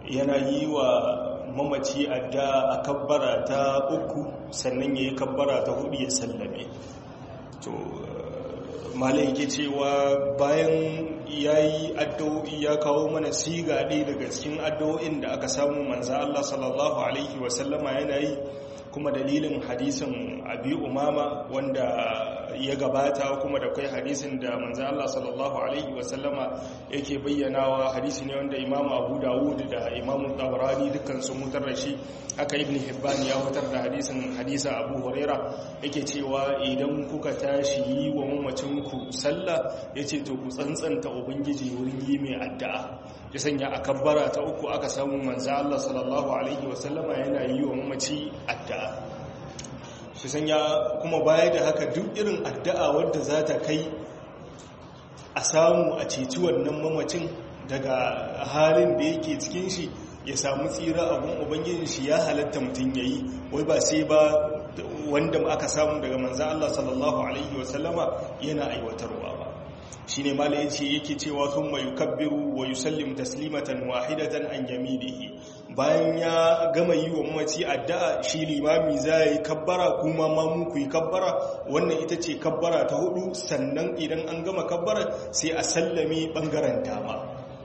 yana yi wa mamaci adda a kabbara ta uku sannan ya yi kabbara ta hudu ya sallame to malai yake cewa bayan ya yi addu'o'i ya kawo mana siga ɗaya daga cikin addu'o'in da aka samu manza Allah sallallahu Alaihi wasallama yana yi kuma dalilin hadisin abi umama wanda ya gabata kuma da kai hadisin da manzo Allah sallallahu alaihi wasallama yake bayyanawa hadisi ne wanda Imam Abu Dawud da Imam Tabarani dukkan sun mutar da shi haka Ibn Hibban ya mutar da hadisin hadisa Abu Huraira yake cewa idan kuka tashi yi wa mamacin ku sallah yace to ku tsantsanta ubangiji wurin yi mai addu'a ya sanya a kabbara ta uku aka samu manzo Allah sallallahu alaihi wasallama yana yi wa mamaci addu'a shi sanya kuma baya da haka duk irin addu'a wadda za ta kai a samu a ceci wannan mamacin daga halin da yake cikin shi ya samu tsira abun ubangijin shi ya halatta mutum ya yi wai ba sai ba wanda aka samu daga manzan Allah sallallahu Alaihi wasallama yana aiwatarwa ba shi ne mala yace yake cewa sun mai kabbiru wa yusallim taslimatan wahidatan an yaminihi bayan ya gama yi wa mamaci addu'a shi limami za yi kabbara kuma mamu ku yi kabbara wannan ita ce kabbara ta hudu sannan idan an gama kabbara sai a sallame bangaren dama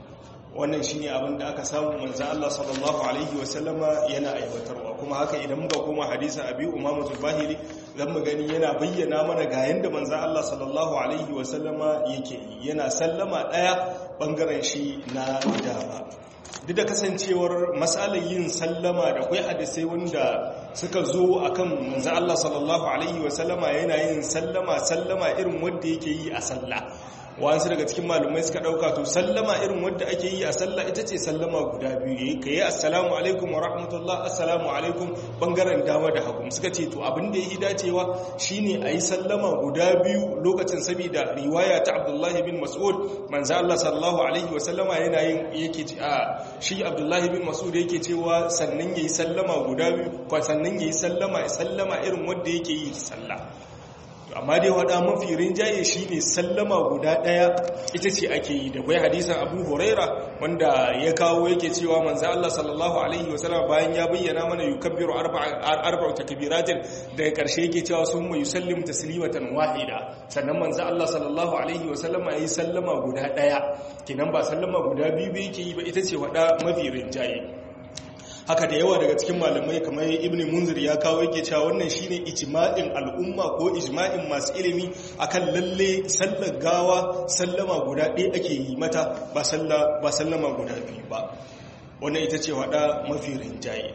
wannan shine abin da aka samu manzo Allah sallallahu alaihi wasallama yana aiwatarwa kuma haka idan muka koma hadisin Abi Umama Zubahiri zan mu gani yana bayyana mana ga yanda manzo Allah sallallahu alaihi wasallama yake yana sallama daya bangaren shi na dama duk da kasancewar matsalar yin sallama da kwai hadisai wanda suka zo akan manzo Allah sallallahu alaihi wasallama yana yin sallama sallama irin wanda yake yi a sallah wasu daga cikin malumai suka dauka to sallama irin wadda ake yi a sallah ita ce sallama guda biyu ka yi assalamu alaikum wa rahmatullah assalamu alaikum bangaren dama da hagu suka ce to abin da yi dacewa shine a yi sallama guda biyu lokacin saboda riwaya ta abdullahi bin mas'ud manzo Allah sallallahu alaihi wa sallama yana yin yake a shi abdullahi bin mas'ud yake cewa sannan yayi sallama guda biyu ko sannan yayi sallama sallama irin wanda yake yi sallah amma dai wada mafi rinjaye shine sallama guda daya ita ce ake yi da kai hadisin Abu Huraira wanda ya kawo yake cewa manzo Allah sallallahu alaihi wasallam bayan ya bayyana mana yukabbiru arba'u takbiratin daga karshe yake cewa summa yusallim taslimatan wahida sannan manzo Allah sallallahu alaihi wasallam yayi sallama guda daya kinan ba sallama guda biyu yake yi ba ita ce wada mafi rinjaye haka da yawa daga cikin malamai kamar ibn munzir ya kawo yake cewa wannan shine ijma'in al'umma ko ijma'in masu ilimi akan lalle sallar gawa sallama guda ɗaya ake yi mata ba ba sallama guda biyu ba wannan ita ce wada mafi rinjaye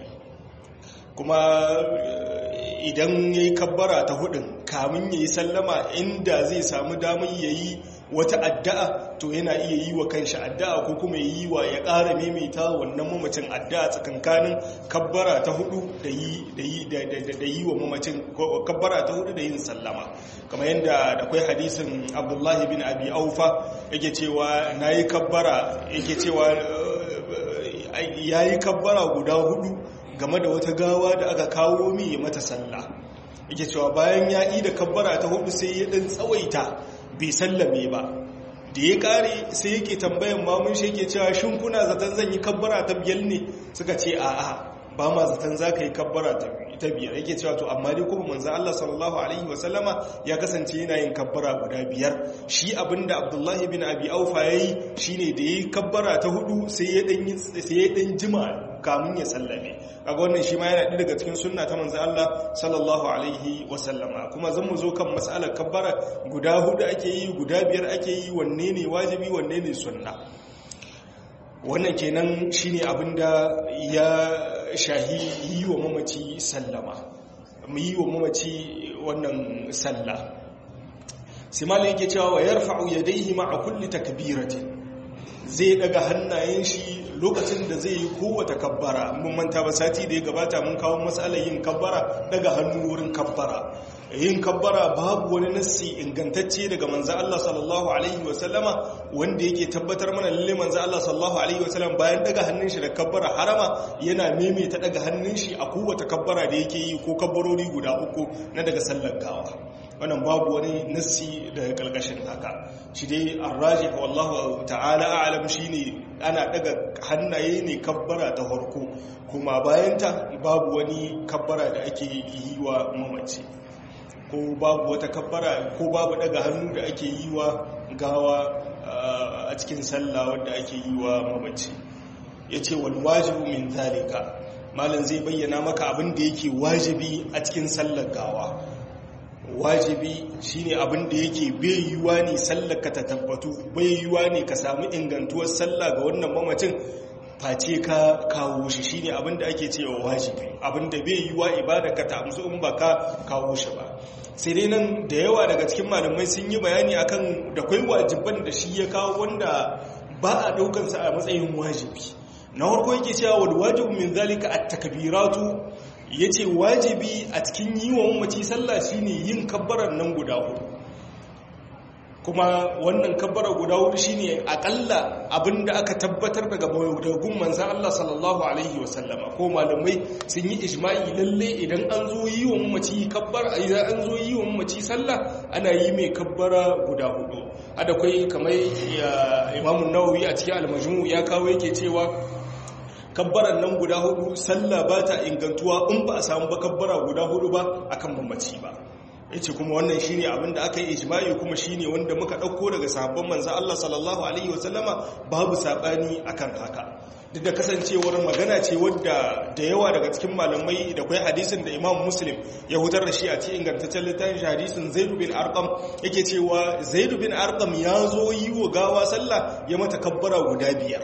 kuma idan ya yi kabbara ta hudun kamun ya yi sallama inda zai samu damar ya yi wata addu'a to yana iya yi wa kanshi addu'a ko kuma yi wa ya ƙara maimaita wannan mamacin addu'a tsakankanin kabbara ta hudu da yi wa mamacin kabbara ta hudu da yin sallama kamar yadda da kwai hadisin abdullahi bin abi aufa yake cewa na yi kabbara yake cewa ya yi kabbara guda hudu game da wata gawa da aka kawo mi ya mata sallah yake cewa bayan ya yi da kabbara ta hudu sai ya ɗan tsawaita bai sallame ba da ya kare sai yake tambayan mamun shi yake cewa shin kuna zaton zan yi kabbara ta biyar ne suka ce a'a ba ma zaton za ka yi kabbara ta biyar yake cewa to amma dai kuma manzan Allah sallallahu alaihi wasallama ya kasance yana yin kabbara guda biyar shi abinda abdullahi bin abi aufa ya yi shi ne da ya yi kabbara ta hudu sai ya ɗan jima kamun ya sallame kaga wannan shi ma yana ɗaya daga cikin sunna ta manzan Allah sallallahu alaihi wasallama kuma zan mu zo kan matsalar kabbara guda hudu ake yi guda biyar ake yi wanne ne wajibi wanne ne sunna wannan kenan shine abinda ya shahi yi wa mamaci sallama mu yi wa mamaci wannan sallah simali yake cewa wa yarfa'u yadayhi ma'a kulli takbiratin zai daga hannayen shi lokacin da zai yi kowace kabbara mun manta ba sati da ya gabata mun kawo matsalar yin kabbara daga hannu wurin kabbara yin kabbara babu wani nassi ingantacce daga manzo Allah sallallahu alaihi wasallama wanda yake tabbatar mana lalle manzo Allah sallallahu alaihi wasallam bayan daga hannun shi da kabbara harama yana maimaita daga hannun shi a kowace kabbara da yake yi ko kabbarori guda uku na daga sallar gawa wannan babu wani nassi daga kalkashin haka shi dai arraji wallahu ta'ala a'lam shine ana daga hannaye ne kabbara ta farko kuma bayanta babu wani kabbara da ake yi wa mamaci ko babu wata kabbara ko babu daga hannu da ake yi wa gawa a cikin sallah wanda ake yi wa mamaci yace wal wajibu min zalika malam zai bayyana maka abin da yake wajibi a cikin sallar gawa wajibi shine abin da yake bai yiwa ne sallaka ta tabbatu bai yiwa ne ka samu ingantuwar sallah ga wannan mamacin face ka kawo shi shine abin da ake cewa wajibi abin da bai yiwa ibada ka ta amsu in ba ka kawo shi ba sai dai nan da yawa daga cikin malamai sun yi bayani akan da kai wajiban da shi ya kawo wanda ba a daukansa a matsayin wajibi na farko yake cewa wal wajibu min zalika at-takbiratu ya ce wajibi a cikin yi wa mamaci sallah shine yin kabbarar nan guda hudu kuma wannan kabbarar guda hudu shine akalla abinda aka tabbatar daga mawudagun manzan Allah sallallahu alaihi wasallama ko malamai sun yi ijma'i lalle idan an zo yi wa mamaci kabbar idan an zo yi wa mamaci sallah ana yi mai kabbara guda hudu ada kai kamar imamun nawawi a cikin almajmu ya kawo yake cewa kabbaran nan guda hudu sallah ba ta ingantuwa in ba a samu ba kabbara guda hudu ba akan mamaci ba yace kuma wannan shine abin da aka yi ijma'i kuma shine wanda muka dauko daga sahabban manzo Allah sallallahu alaihi wasallama babu sabani akan haka duk da kasancewar magana ce wadda da yawa daga cikin malamai da kai hadisin da Imam Muslim ya hutar da shi a cikin ingantaccen littafin hadisin Zaid bin Arqam yake cewa Zaid bin Arqam ya zo yi wa gawa sallah ya mata kabbara guda biyar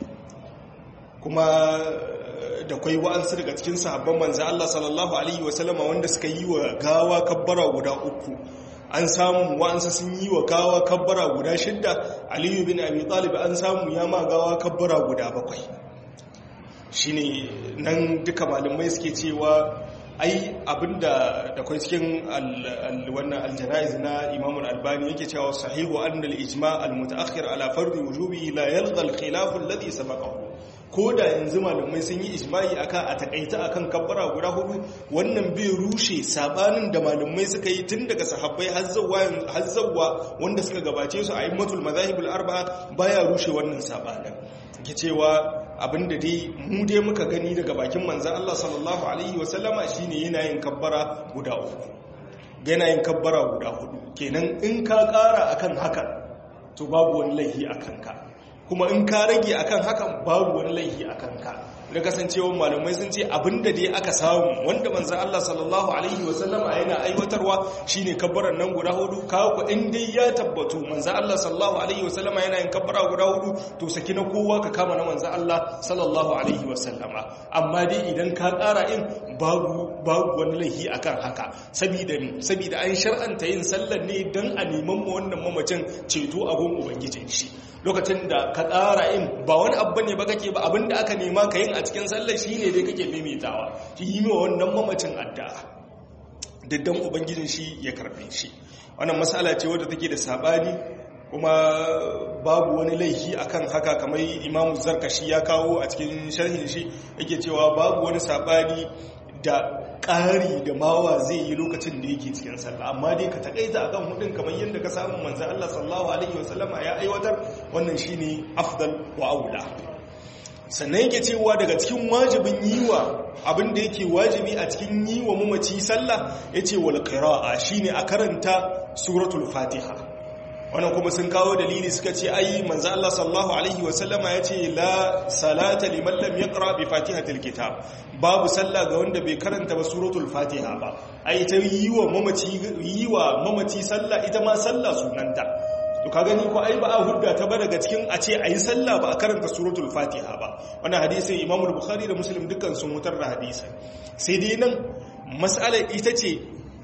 kuma da kwai wa'ansu daga cikin sahabban manzo Allah sallallahu alaihi wasallama wanda suka yi wa gawa kabbara guda uku an samu wa'ansu sun yi wa gawa kabbara guda shidda aliyu bin abi talib an samu ya ma gawa kabbara guda bakwai shine nan duka malamai suke cewa ai abinda da kwai cikin wannan aljana'iz na imamul albani yake cewa sahihu annal ijma' al-mutaakhir ala fardi wujubi la yalqa al-khilaf alladhi sabaqahu ko da yanzu malamai sun yi ijma'i akan a takaita akan kabbara guda hudu wannan bai rushe sabanin da malamai suka yi tun daga sahabbai har zawwa wanda suka gabace su a immatul mazahibul arba'a baya rushe wannan sabanin ke cewa abinda dai mu dai muka gani daga bakin manzan Allah sallallahu alaihi wasallama shine yana yin kabbara guda uku yana yin kabbara guda hudu kenan in ka kara akan haka to babu wani laifi akan ka kuma in ka rage akan hakan babu wani laifi akan ka da kasancewa malamai sun ce abinda dai aka samu wanda manzan Allah sallallahu alaihi wasallama yana aiwatarwa shine kabbaran nan guda hudu kawo ku in dai ya tabbatu manzan Allah sallallahu alaihi wasallama yana yin kabbara guda hudu to saki na kowa ka kama na manzan Allah sallallahu alaihi wasallama amma dai idan ka kara in babu babu wani laifi akan haka saboda ne saboda an shar'anta yin sallar ne dan a neman mu wannan mamacin ceto a gun ubangijin shi lokacin da ka tsara in ba wani abu ne ba kake ba abinda aka nema ka yin a cikin sallar shi ne dai kake maimaitawa shi yi wa wannan mamacin addu'a daddan ubangijin shi ya karbe shi wannan matsala ce wadda take da sabani kuma babu wani laifi akan haka kamar imamu zarkashi ya kawo a cikin sharhin shi yake cewa babu wani sabani da ƙari da mawa zai yi lokacin da yake cikin sallah amma dai ka takaita akan hudun kamar yadda ka samu manzan Allah sallallahu alaihi wasallama ya aiwatar wannan shine afdal wa aula sannan yake cewa daga cikin wajibin yiwa abin da yake wajibi a cikin yiwa mamaci sallah yace wal qira'a shine a karanta suratul fatiha wannan kuma sun kawo dalili suka ce ai manzo Allah sallallahu alaihi wasallama yace la salata liman lam yaqra bi fatihatil kitab babu sallah ga wanda bai karanta ba suratul fatiha ba ai ta yiwa mamaci yiwa mamaci sallah ita ma sallah sunanta to ka gani ko ai ba a hudda ta ba daga cikin a ce ayi sallah ba a karanta suratul fatiha ba wannan hadisin Imam Bukhari da Muslim dukkan sun mutar da hadisin sai dai nan mas'alar ita ce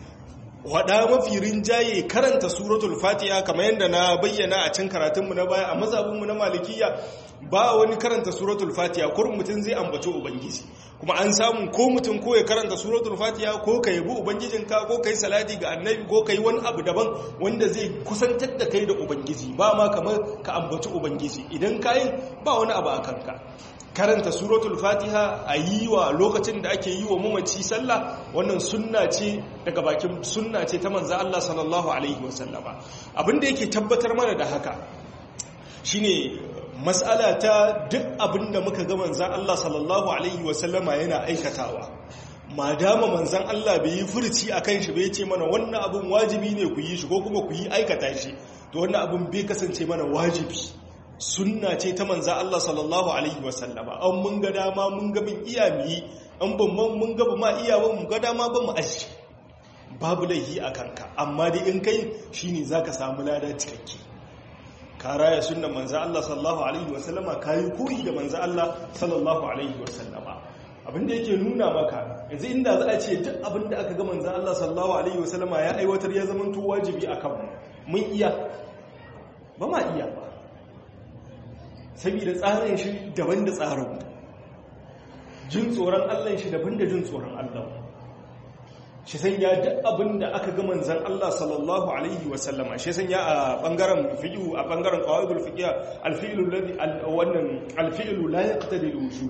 wada mafi rinjaye karanta suratul fatiha kamar yadda na bayyana a can karatunmu na baya a mazabinmu na malikiya ba wani karanta suratul fatiha kurin mutum zai ambaci ubangiji kuma an samu ko mutum ko ya karanta suratul fatiha ko ka yabi ubangijinka ko ka yi salati ga annabi ko ka yi wani abu daban wanda zai kusantar da kai da ubangiji ba ma kamar ka ambaci ubangiji idan ka yi ba wani abu a kanka karanta suratul fatiha a yi wa lokacin da ake yi wa mamaci sallah wannan sunna ce daga bakin sunna ce ta manzo Allah sallallahu alaihi wasallama abinda yake tabbatar mana da haka shine mas'ala ta duk abinda muka ga manzo Allah sallallahu alaihi wasallama yana aikatawa madama manzan Allah bai yi furci akan shi bai ce mana wannan abin wajibi ne ku yi shi ko kuma ku yi aikata shi to wannan abin bai kasance mana wajibi sunna ce ta manza Allah sallallahu alaihi wasallama an mun ga dama mun ga bin iya mu yi an ban mun ga ba ma iya ba mun ga dama ba mu aji babu laihi a kanka amma dai in kai shine zaka samu lada cikakke ka raya sunnan manza Allah sallallahu alaihi wasallama kayi koyi da manza Allah sallallahu alaihi wasallama abinda yake nuna maka yanzu inda za a ce duk abinda aka ga manza Allah sallallahu alaihi wasallama ya aiwatar ya zama to wajibi akan mun iya ba ma iya ba saboda tsarin shi daban da tsarin jin tsoron Allah shi daban da jin tsoron Allah shi san ya duk abin da aka ga manzan Allah sallallahu alaihi wasallama shi san ya a bangaren fiqhu a bangaren qawaidul fiqh al-fi'lu alladhi wannan al-fi'lu la yaqtadi al-wujub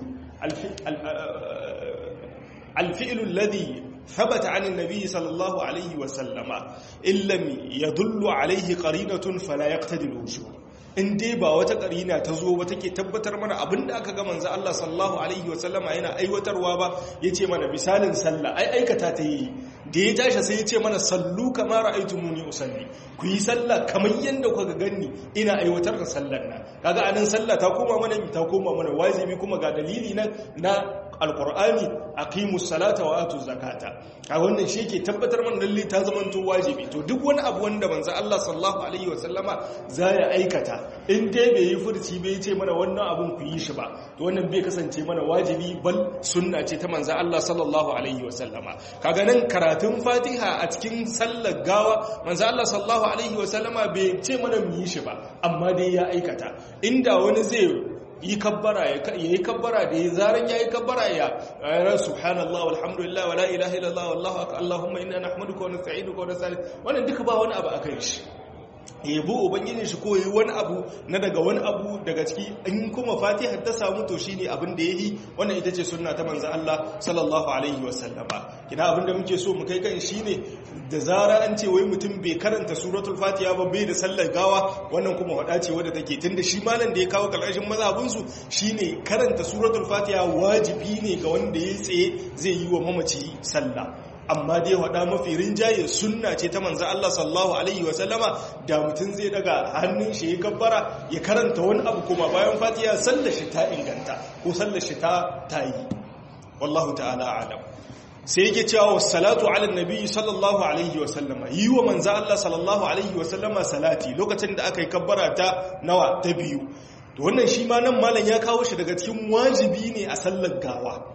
al-fi'lu alladhi ثبت عن النبي صلى الله عليه وسلم إن لم يدل عليه قرينة فلا يقتدي الوجوب in dai ba wata karina ta zo ba take tabbatar mana abinda aka ga manzo Allah sallallahu alaihi wasallama yana aiwatarwa ba yace mana misalin sallah ai aikata ta yi da ya tashi sai yace mana sallu kama ra'aytumuni usalli ku yi sallah kamar yanda kuka ganni ina aiwatar da sallar nan kaga anan sallah ta koma mana ta koma mana wajibi kuma ga dalili nan na alqur'ani aqimus salata wa atuz zakata a wannan shi ke tabbatar mana lalle ta zamanto wajibi to duk wani abu wanda manzo Allah sallallahu alaihi wasallama za ya aikata in dai bai yi furci bai ce mana wannan abun ku yi shi ba to wannan bai kasance mana wajibi bal sunna ce ta manzo Allah sallallahu alaihi wasallama kaga nan karatun Fatiha a cikin sallar gawa manzo Allah sallallahu alaihi wasallama bai ce mana mu yi shi ba amma dai ya aikata inda wani zai yi kabbara ya yi kabbara da ya zaran ya yi kabbara ya ayar subhanallah walhamdulillah wala ilaha illallah wallahu akbar allahumma inna nahmaduka wa nasta'inuka wa nastaghfiruka wannan duka ba wani abu akan shi yabo ubangijin shi ko yi wani abu na daga wani abu daga ciki in kuma fatiha ta samu to shine abin da yayi wannan ita ce sunna ta manzo Allah sallallahu alaihi wasallama kina abin da muke so mu kai kan shine da zara an ce wai mutum bai karanta suratul fatiha ba bai da sallar gawa wannan kuma hada ce wadda take tunda shi malam da ya kawo kalkashin mazhabin su shine karanta suratul fatiha wajibi ne ga wanda ya tsaye zai yi wa mamaci sallah amma dai wada mafi rinjaye sunna ce ta manzo Allah sallallahu alaihi wasallama da mutum zai daga hannun shi ya gabbara ya karanta wani abu kuma bayan fatiha sallar shi ta inganta ko sallar shi ta tayi wallahu ta'ala a'lam sai yake cewa wassalatu ala nabi sallallahu alaihi wasallama yi wa manzo Allah sallallahu alaihi wasallama salati lokacin da aka yi kabbara ta nawa ta biyu to wannan shi ma nan malam ya kawo shi daga cikin wajibi ne a sallar gawa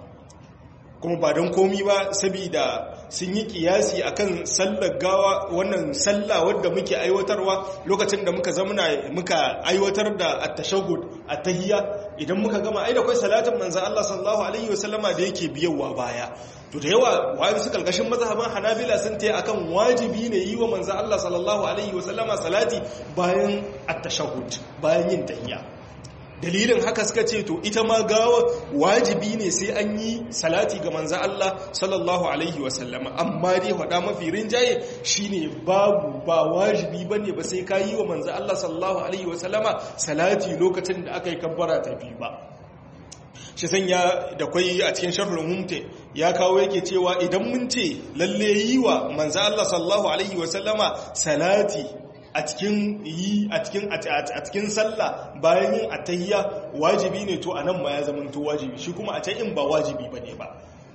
kuma ba don komi ba saboda sun yi kiyasi akan sallar gawa wannan sallah wadda muke aiwatarwa lokacin da muka zamana muka aiwatar da at-tashahhud at-tahiyya idan muka gama ai da kai salatin manzon Allah sallallahu alaihi wasallama da yake biyawa baya to da yawa wani su kalkashin mazhaban Hanabila sun tayi akan wajibi ne yi wa manzon Allah sallallahu alaihi wasallama salati bayan at-tashahhud bayan yin tahiyya dalilin haka suka ce to ita ma gawa wajibi ne sai an yi salati ga manza Allah sallallahu alaihi wasallama amma dai faɗa mafi rinjaye shine babu ba wajibi bane ba sai ka yi wa manza Allah sallallahu alaihi wasallama salati lokacin da aka yi kabbara ta biyu ba shi sanya da kwai a cikin sharhul mumte ya kawo yake cewa idan mun ce lalle yi wa manza Allah sallallahu alaihi wasallama salati a cikin yi a cikin a cikin sallah bayan yin atahiyya wajibi ne to anan ma ya zama to wajibi shi kuma a can in ba wajibi bane ba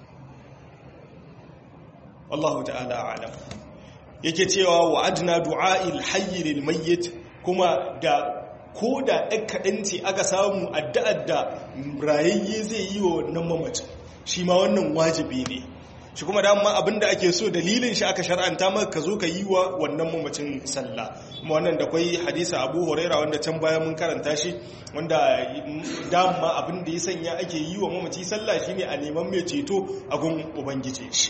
wallahu ta'ala a'lam yake cewa wa adna du'a'il hayy lil mayyit kuma da ko da ɗan kaɗan ce aka samu addu'ar da rayayye zai yi wa wannan mamacin shi ma wannan wajibi ne shi kuma dama abinda ake so dalilin shi aka shar'anta maka ka zo ka yi wa wannan mamacin sallah kuma wannan da kwai hadisa abu huraira wanda can baya mun karanta shi wanda dama abinda ya sanya ake yi wa mamaci sallah shine a neman mai ceto a gun ubangije shi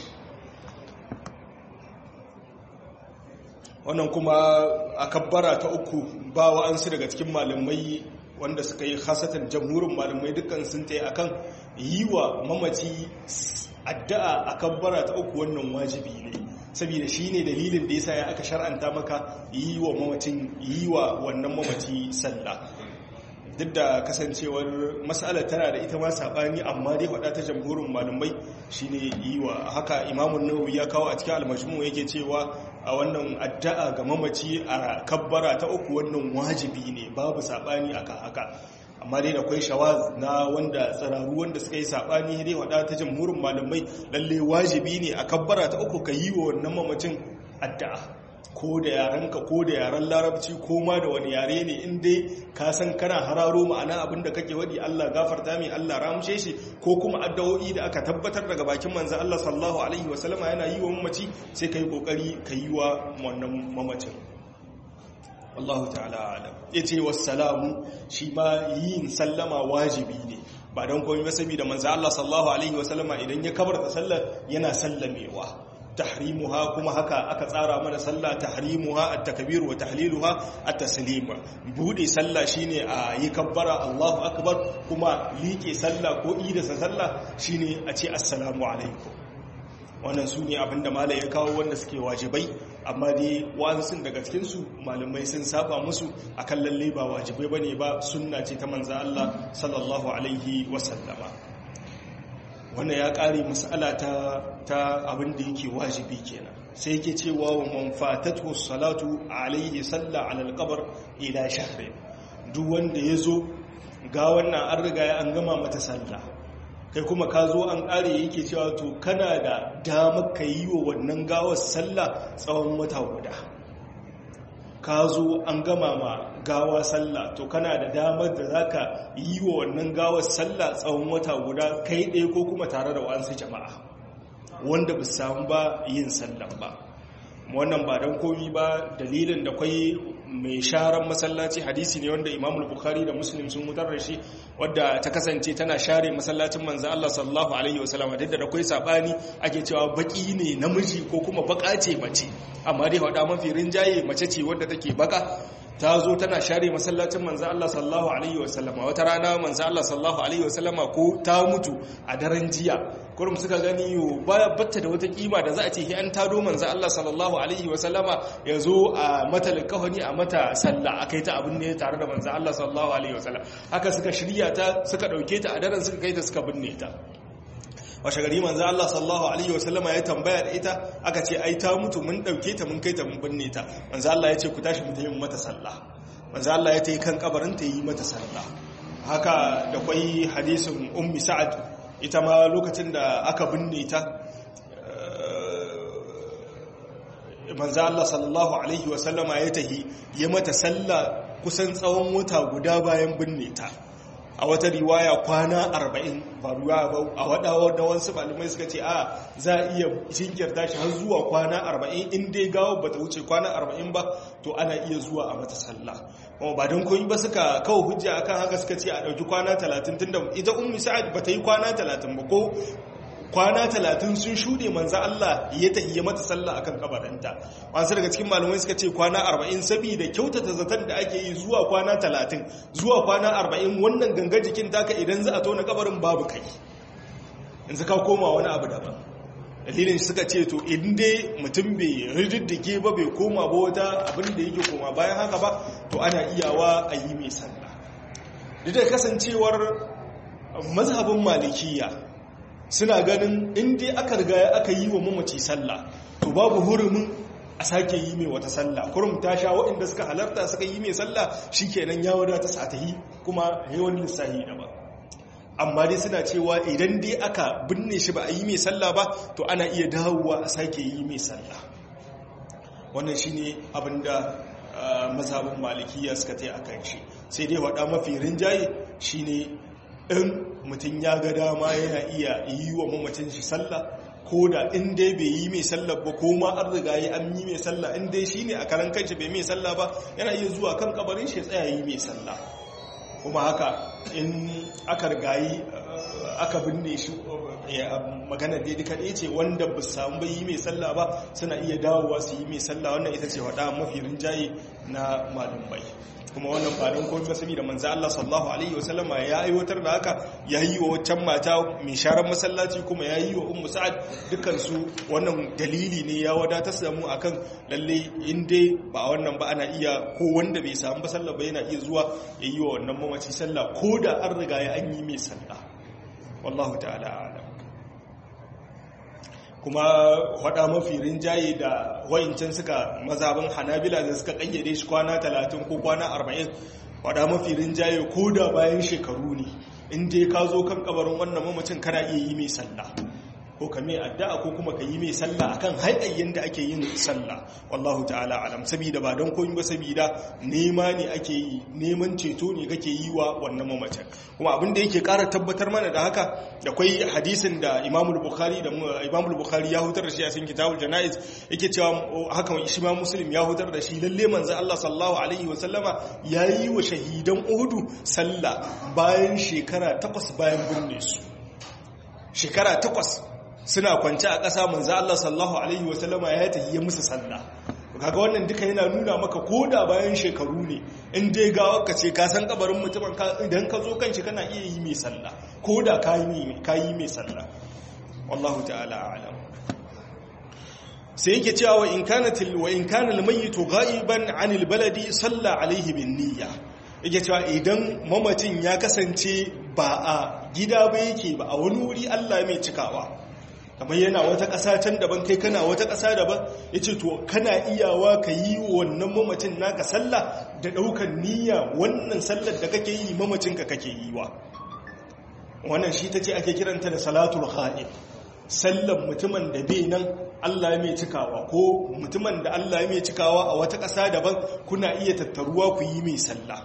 wannan kuma a kabbara ta uku ba wa'ansu daga cikin malamai wanda suka yi hasatan jamhurin malamai dukkan sun ta yi akan yi wa mamaci addu'a a kabbara ta uku wannan wajibi ne saboda shi ne dalilin da ya sa ya aka shar'anta maka yi wa mamacin yi wa wannan mamaci sallah duk da kasancewar matsalar tana da ita ma saɓani amma dai faɗa ta jamhurin malamai shine yi wa haka imamun nawawi ya kawo a cikin almajmu yake cewa a wannan addu'a ga mamaci a kabbara ta uku wannan wajibi ne babu saɓani akan haka amma dai akwai shawaz na wanda tsararu wanda suka yi saɓani dai faɗa ta jamhurin malamai lalle wajibi ne a kabbara ta uku ka yi wa wannan mamacin addu'a ko da yarenka ko da yaren larabci ko ma da wani yare ne in dai ka san kana hararo ma'ana abin da kake wadi Allah gafarta mai Allah ramshe shi ko kuma addu'o'i da aka tabbatar daga bakin manzon Allah sallallahu alaihi wasallama yana yi wa mamaci sai kai kokari ka yi wa wannan mamacin Allahu ta'ala alam yace wassalamu shi ma yin sallama wajibi ne ba don komai ba saboda manzon Allah sallallahu alaihi wasallama idan ya kabarta sallar yana sallamewa tahrimuha kuma haka aka tsara mana sallah tahrimuha at-takbir wa tahliluha at-taslim bude sallah shine a yi kabbara Allahu akbar kuma liƙe sallah ko ida sallah shine a ce assalamu alaikum wannan su ne abinda malai ya kawo wanda suke wajibai amma dai wa'ansu daga cikinsu malamai sun saba musu akan lalle ba wajibai bane ba sunna ce ta manzo Allah sallallahu alaihi wasallama wannan ya ƙare mas'ala ta ta abin da yake wajibi kenan sai yake cewa wa man fatatu salatu alaihi salla ala alqabr ila shahrin duk wanda yazo ga wannan an riga ya an gama mata sallah kai kuma ka zo an ƙare yake cewa to kana da damar ka yi wa wannan gawar sallah tsawon wata guda ka zo an gama ma gawa sallah to kana da damar da za ka yi wa wannan gawar sallah tsawon wata guda kai ɗaya ko kuma tare da wa'ansu jama'a wanda ba samu ba yin sallah ba wannan ba don komi ba dalilin da kwai mai sharan masallaci hadisi ne wanda imam bukhari da muslim sun mutar da shi wadda ta kasance tana share masallacin manzo Allah sallallahu alaihi wasallam duk da akwai sabani ake cewa baki ne namiji ko kuma baka ce mace amma dai wada mafi rinjaye mace ce wadda take baka ta zo tana share masallacin manzo Allah sallallahu alaihi wasallam wata rana manzo Allah sallallahu alaihi wasallam ko ta mutu a daren jiya kurum suka gani yo baya batta da wata kima da za a ce hi an tado manzo Allah sallallahu alaihi wasallama ya zo a mata likafani a mata sallah akai ta abin ne tare da manzo Allah sallallahu alaihi wasallam haka suka shirya ta suka dauke ta a daren suka kai ta suka binne ta washe gari manzo Allah sallallahu alaihi wasallama ya tambaya da ita aka ce ai ta mutu mun dauke ta mun kai ta mun binne ta manzo Allah ya ce ku tashi mu tayi mata sallah manzo Allah ya tayi kan kabarin ta yi mata sallah haka da kwai hadisin ummi sa'ad ita ma lokacin da aka binne ta manzo Allah sallallahu alaihi wasallama ya tahi ya mata sallah kusan tsawon wata guda bayan binne ta a wata riwaya kwana arba'in ba ruwa ba a wadawa da wasu malamai suka ce a za a iya jinkirta shi har zuwa kwana arba'in in dai gawo ba ta wuce kwana arba'in ba to ana iya zuwa a mata sallah kuma ba don koyi ba suka kawo hujja akan haka suka ce a ɗauki kwana talatin tunda ita ummi sa'ad ba ta yi kwana talatin ba ko kwana talatin sun shuɗe manza Allah ya tahiyya mata sallah akan kabarinta wasu daga cikin malamai suka ce kwana arba'in saboda kyautata zaton da ake yi zuwa kwana talatin zuwa kwana arba'in wannan ganga jikin taka idan za a tona kabarin babu kai in ka koma wani abu daban dalilin suka ce to in dai mutum bai rididdige ba bai koma ba wata abin da yake koma bayan haka ba to ana iyawa a yi mai sallah duk da kasancewar mazhabin malikiya suna ganin inda aka riga aka yi wa mamaci sallah to babu hurumin a sake yi mai wata sallah kurum ta sha waɗanda suka halarta suka yi mai sallah shikenan ya wadata sa ta yi kuma yawan lissahi da ba amma dai suna cewa idan dai aka binne shi ba a yi mai sallah ba to ana iya dawowa a sake yi mai sallah wannan shine abinda mazhabin malikiya suka ta yi akan shi sai dai waɗa mafi rinjaye shine in mutum ya ga dama yana iya yi wa mamacin shi sallah ko da in dai bai yi mai sallah ba ko ma an riga yi an yi mai sallah in dai shi ne a karan kanshi bai mai sallah ba yana iya zuwa kan kabarin shi tsaya yi mai sallah kuma haka in aka rigayi aka binne shi magana da duka ɗaya ce wanda ba samu bai yi mai sallah ba suna iya dawowa su yi mai sallah wannan ita ce waɗa mafi rinjaye na malumbai kuma wannan ba don komai saboda manzo Allah sallallahu alaihi wasallam ya aiwatar da haka ya yi wa waccan mata mai sharar masallaci kuma ya yi wa ummu sa'ad dukkan su wannan dalili ne ya wadatar da mu akan lalle in dai ba wannan ba ana iya ko wanda bai samu ba sallah ba yana iya zuwa ya yi wa wannan mamaci sallah ko da an riga ya an yi mai sallah wallahu ta'ala a'lam kuma hada mafi rinjaye da wa'incan suka mazabin hanabila da suka kayyade shi kwana 30 ko kwana 40 hada mafi rinjaye ko da bayan shekaru ne inda ya ka zo kan kabarin wannan mamacin kana iya yi mai sallah ko ka mai addu'a ko kuma ka yi mai sallah akan haɗayyen da ake yin sallah wallahu ta'ala alam saboda ba don koyi ba saboda nema ne ake yi neman ceto ne kake yi wa wannan mamacin kuma abin da yake ƙara tabbatar mana da haka da kwai hadisin da Imam Bukhari da Imam Bukhari ya hutar da shi a cikin Kitabul Janaiz yake cewa haka shi ma Muslim ya hutar da shi lalle manzo Allah sallallahu alaihi wa sallama yayi wa shahidan Uhud sallah bayan shekara takwas bayan binne su shekara takwas suna kwance a ƙasa manzo Allah sallallahu alaihi wasallama ya tahiye musu sallah kaga wannan duka yana nuna maka koda bayan shekaru ne in dai gawa ka ce ka san kabarin mutumin ka idan ka zo kanshi kana iya yi mai sallah koda ka yi ka yi mai sallah wallahu ta'ala a'lam sai yake cewa wa in kana til wa in kana al-mayyitu ghaiban 'anil baladi salla alaihi bin niyya yake cewa idan mamacin ya kasance ba a gida ba yake ba a wani wuri Allah mai cikawa kamar yana wata ƙasa can daban kai kana wata ƙasa daban ya ce to kana iyawa ka yi wannan mamacin naka sallah da ɗaukar niyya wannan sallar da kake yi mamacinka kake yi wa wannan shi ta ce ake kiranta da salatul ha'ib sallar mutumin da bai nan Allah mai cikawa ko mutumin da Allah mai cikawa a wata ƙasa daban kuna iya tattaruwa ku yi mai sallah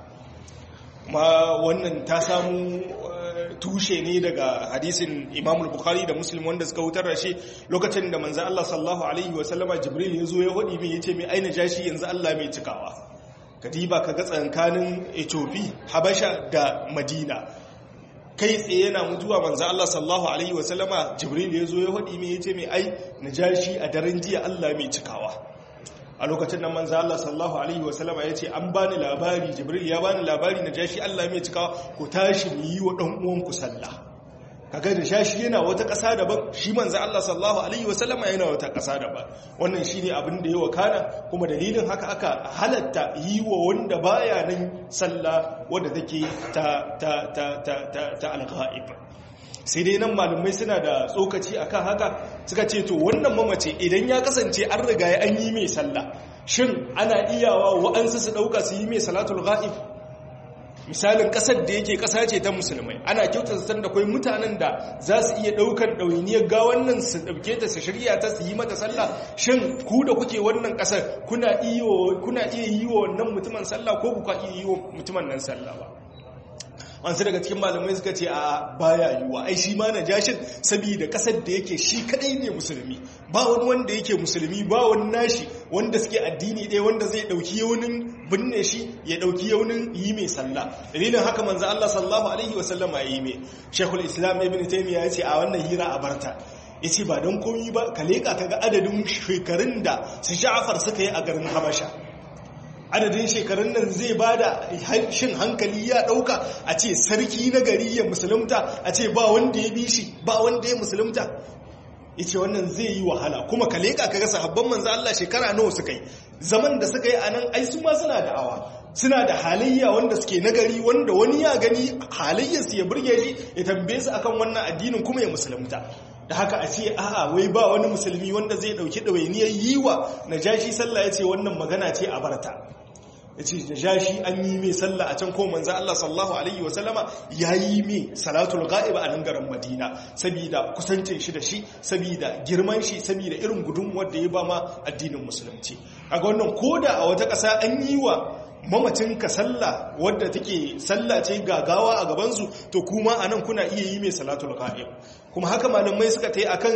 ma wannan ta samu tushe ne daga hadisin Imam Bukhari da Muslim wanda suka wutar da shi lokacin da manzo Allah sallallahu alaihi wa sallama Jibril ya zo ya hodi mai yace mai aina jashi yanzu Allah mai cikawa kadiba kaga tsankanin Ethiopia Habasha da Madina kai tsaye yana mutuwa manzo Allah sallallahu alaihi wa sallama Jibril ya zo ya hodi mai yace mai ai najashi a daren jiya Allah mai cikawa a lokacin nan manzo Allah sallallahu alaihi wasallama yace an bani labari Jibril ya bani labari na jashi Allah mai cikawa ku tashi mu yi wa dan uwan ku sallah kaga da shashi yana wata ƙasa daban shi manzo Allah sallallahu alaihi wasallama yana wata ƙasa daban wannan shine abin da ya wakana kuma dalilin haka aka halatta yi wa wanda baya nan sallah wanda take ta ta ta ta ta, ta al-ghaib sai dai nan malumai suna da tsokaci akan haka suka ce to wannan mamace idan ya kasance an riga ya an yi mai sallah shin ana iyawa wa'ansu su dauka su yi mai salatul ghaib misalin kasar da yake kasa ce ta musulmai ana kyautata san da kai mutanen da za su iya daukar dawainiyar ga wannan su dauke ta su shirya ta su yi mata sallah shin ku da kuke wannan kasar kuna iya kuna iya yi wa wannan mutumin sallah ko ku ka iya yi wa mutumin nan sallah ba wansu daga cikin malamai suka ce a baya yiwuwa ai shi ma na jashin saboda kasar da yake shi kadai ne musulmi ba wani wanda yake musulmi ba wani nashi wanda suke addini ɗaya wanda zai ɗauki yaunin binne shi ya ɗauki yaunin yi mai sallah dalilin haka manzo Allah sallallahu alaihi wa sallam ya yi mai shekul islam ibn taymiya ya ce a wannan hira a barta ya ce ba don komi ba ka leƙa ka ga adadin shekarun da su sha'afar suka yi a garin habasha adadin shekarun nan zai ba da shin hankali ya ɗauka a ce sarki na gari ya musulunta a ce ba wanda ya bi shi ba wanda ya musulunta ya ce wannan zai yi wahala kuma ka leƙa ka gasa habban manzo Allah shekara nawa suka yi zaman da suka yi a nan ai su ma suna da awa suna da halayya wanda suke nagari wanda wani ya gani halayyarsu ya burge shi ya tambaye su akan wannan addinin kuma ya musulunta da haka a ce a'a wai ba wani musulmi wanda zai dauki ɗawainiyar yi wa najashi sallah ya ce wannan magana ce a barta ya ce najashi an yi mai sallah a can ko manzo Allah sallallahu alaihi wa sallama ya yi mai salatul ghaib a nan garin Madina saboda kusancin shi da shi saboda girman shi saboda irin gudunmuwar da ya ba ma addinin musulunci a ga wannan koda a wata ƙasa an yi wa mamacin ka sallah wadda take sallah ce gagawa a gabansu to kuma anan kuna iya yi mai salatul ghaib kuma haka malamai suka ta yi akan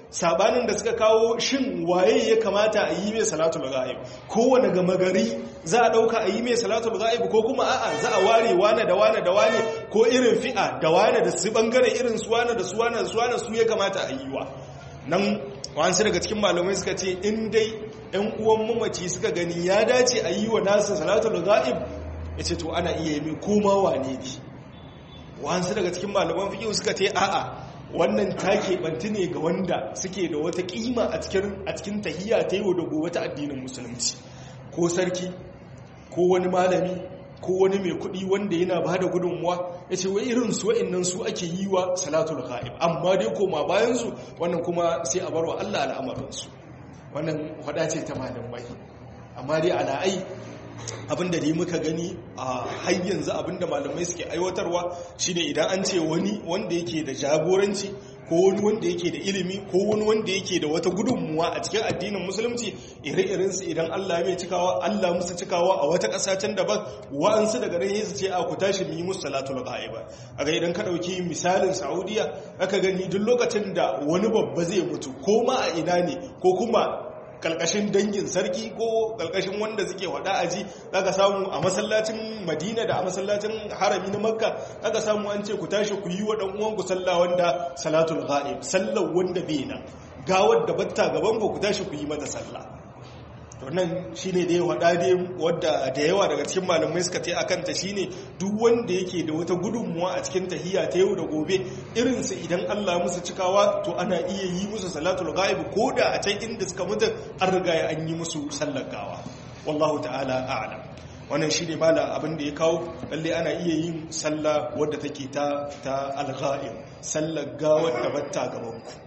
sabanin da suka kawo shin waye ya kamata a yi mai salatul ghaib kowane gama gari za a dauka a yi mai salatul ghaib ko kuma a'a za a ware wane da wane da wane ko irin fi'a da wane da su bangare irin su wane da su wane da su wane su ya kamata a yi wa nan wasu daga cikin malamai suka ce in dai yan uwan mamaci suka gani ya dace a yi wa nasa salatul ghaib ya ce to ana iya yi mai koma wane ne wasu daga cikin malaman fiƙi suka ce a'a wannan ta keɓanti ne ga wanda suke da wata ƙima a cikin tahiyya ta yau da gobe ta addinin musulunci ko sarki ko wani malami ko wani mai kuɗi wanda yana ba da gudunmuwa ya ce wa irin su wa'innan su ake yi wa salatul ghaib amma dai koma bayansu wannan kuma sai a barwa Allah al'amarinsu wannan hada ce ta malamai amma dai ala'ai abinda dai muka gani a har yanzu abinda malamai suke aiwatarwa shine idan an ce wani wanda yake da jagoranci ko wani wanda yake da ilimi ko wani wanda yake da wata gudunmuwa a cikin addinin musulunci ire-iren su idan Allah mai cikawa Allah musu cikawa a wata ƙasa can daban wa'ansu daga nan su ce a ku tashi mu yi musu salatul ghaiba aga idan ka dauki misalin Saudiya aka gani duk lokacin da wani babba zai mutu ko ma a ina ne ko kuma kalkashin dangin sarki ko kalkashin wanda suke wada aji zaka samu a masallacin Madina da a masallacin harami na Makka zaka samu an ce ku tashi ku yi wa dan uwan ku sallah wanda salatul ghaib sallar wanda bai nan gawar da batta gaban ku ku tashi ku yi mata sallah to nan shine da yawa dade wadda da yawa daga cikin malamai suka ce akan ta shine duk wanda yake da wata gudunmuwa a cikin tahiyya ta yau da gobe irin su idan Allah musu cikawa to ana iya yi musu salatul ghaib koda a can inda suka mutu an riga ya an yi musu sallar gawa wallahu ta'ala a'lam wannan shine bala abin da ya kawo lalle ana iya yin sallah wadda take ta ta al-ghaib sallar gawar da batta gaban ku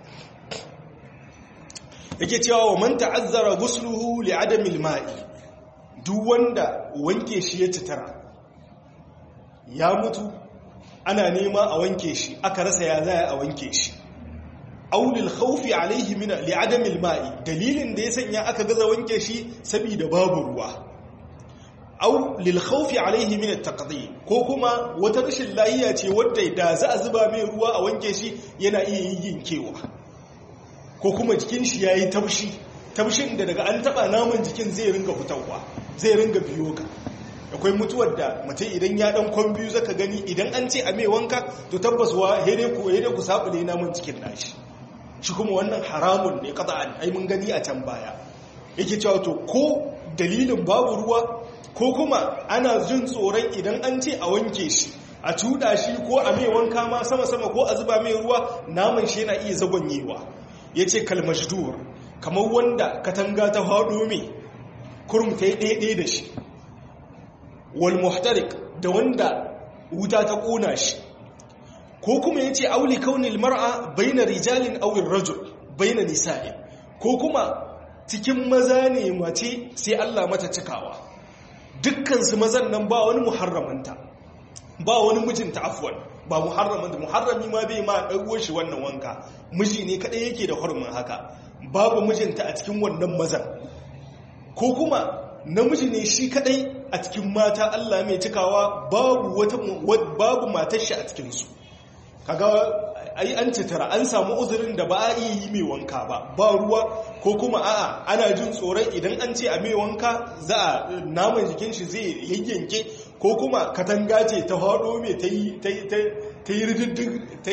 yake cewa wa man ta'azzara ghusluhu li adami al-ma'i duk wanda wanke shi ya citara ya mutu ana nema a wanke shi aka rasa ya zaya a wanke shi aw lil khawfi alayhi min li adami al-ma'i dalilin da ya sanya aka gaza wanke shi saboda babu ruwa aw lil khawfi alayhi min at-taqdim ko kuma wata rashin lafiya ce wadda da za a zuba mai ruwa a wanke shi yana iya yin kewa ko kuma jikin shi yayi taushi taushin da daga an taba naman jikin zai ringa fitowa zai ringa biyo ka akwai mutuwar da mutum idan ya dan kwan biyu zaka gani idan an ce a mai wanka to tabbas wa hede ku hede ku sabule naman jikin nashi shi kuma wannan haramun ne qat'an ai mun gani a can baya yake cewa to ko dalilin babu ruwa ko kuma ana jin tsoron idan an ce a wanke shi a cuda shi ko a mai wanka ma sama-sama ko a zuba mai ruwa naman shi yana iya zagonyewa ya ce kalmashdur kamar wanda katanga ta haɗo mai kurum ta yi ɗaiɗe da shi wal muhtarik da wanda wuta ta ƙona shi ko kuma ya ce auli kaunil mar'a baina rijalin awin rajul baina nisa'in ko kuma cikin maza ne mace sai Allah mata cikawa dukkansu mazan nan ba wani muharramanta ba wani mijinta afwan ba muharramanta muharrami ma bai ma ɗago shi wannan wanka miji ne kaɗai yake da hurumin haka babu mijinta a cikin wannan mazan ko kuma namiji ne shi kaɗai a cikin mata Allah mai cikawa babu wata babu matar shi a cikinsu kaga ai an citara an samu uzurin da ba a iya yi mai wanka ba ba ruwa ko kuma a'a ana jin tsoron idan an ce a mai wanka za a naman jikin shi zai yayyanke ko kuma katanga ce ta haɗo mai ta yi rididdin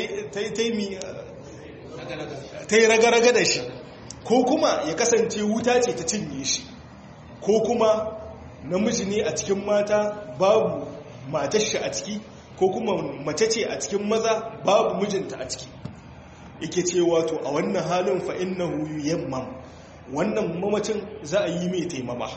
ta yi raga-raga da shi ko kuma ya kasance wuta ce ta cinye shi ko kuma namiji ne a cikin mata babu matar shi a ciki ko kuma mace ce a cikin maza babu mijinta a ciki yake cewa to a wannan halin fa innahu yammam wannan mamacin za a yi mai taimama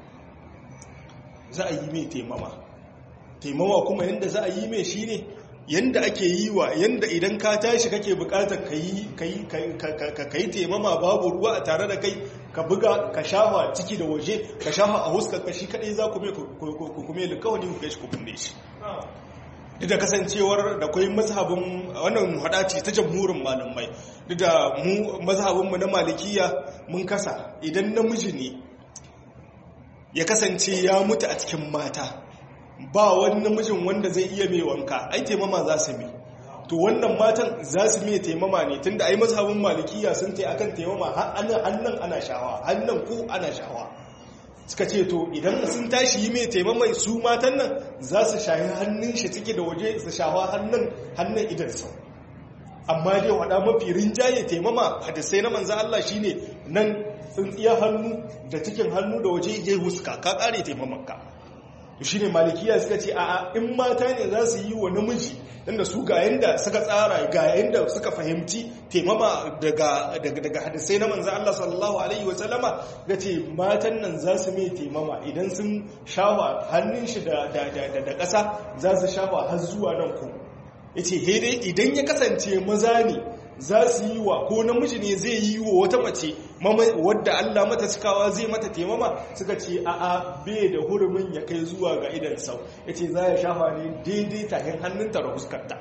za a yi mai taimama taimama kuma yanda za a yi mai shine yanda ake yi wa yanda idan ka tashi kake bukatar ka yi taimama babu ruwa a tare da kai ka buga ka shafa ciki da waje ka shafa a huskar kashi kadai za ku kuma likawani ku kai shi ku kunne shi duk da kasancewar da kwai mazhabin wannan hadaci ta jamhurin malamai duk da mu mazhabinmu na malikiya mun kasa idan namiji ne ya kasance ya mutu a cikin mata ba wani namijin wanda zai iya mai wanka ai taimama za su mai to wannan matan za su mai taimama ne tunda ai mazhabin malikiya sun tai akan taimama hannun ana shawa hannun ko ana shawa suka ce to idan sun tashi yi mai taimamai su matan nan za su shahi hannun shi cike da waje su shawa hannun hannun idansa amma dai wada mafi rinjaye taimama hadisai na manzo Allah shine nan tsintsiya hannu da cikin hannu da waje ya huska ka kare taimamanka shi ne malikiya suka ce a in mata ne za su yi wa namiji inda su ga yanda suka tsara ga yanda suka fahimci taimama daga hadisai na manzan Allah sallallahu Alaihi wasallama ga ce matan nan za su mai taimama idan sun shawa hannun shi da ƙasa za su shawa har zuwa nan ku ya ce idan ya kasance maza ne za su yi wa ko namiji ne zai yi wa wata mace wadda Allah mata cikawa zai mata taimama suka ce a a bai da hurumin ya kai zuwa ga idan sau ya ce za ya shafa ne daidai tahin hannunta da huskarta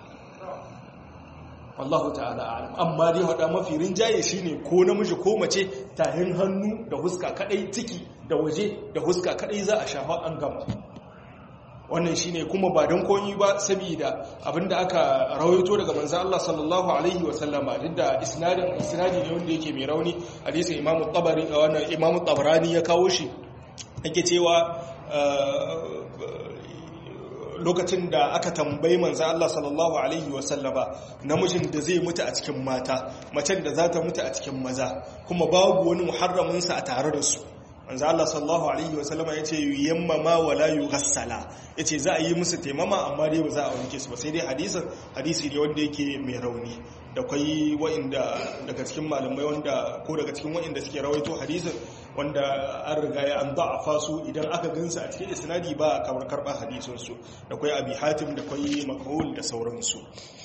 Allahu ta'ala alam amma dai hada mafi rinjaye shine ko namiji ko mace tahin hannu da huska kadai ciki da waje da huska kadai za a shafa an gama wannan shine kuma ba don koyi ba saboda abinda aka rawaito daga manzo Allah sallallahu alaihi wasallama duk da isnadin isnadi ne wanda yake mai rauni hadisin Imam Tabari wannan Imam Tabarani ya kawo shi yake cewa lokacin da aka tambayi manzo Allah sallallahu alaihi wasallama namijin da zai mutu a cikin mata macen da za ta mutu a cikin maza kuma babu wani muharramin sa a tare da su manzo Allah sallallahu alaihi wasallama yace yammama wala yughassala yace za a yi musu taimama amma dai ba za a wanke su ba sai dai hadisin hadisi ne wanda yake mai rauni da kai wa'inda daga cikin malamai wanda ko daga cikin wa'inda suke rawaito hadisin wanda an riga ya an da'afa su idan aka gansu a cikin isnadi ba a kamar karɓar hadisin su da kai abi hatim da kai makhul da sauransu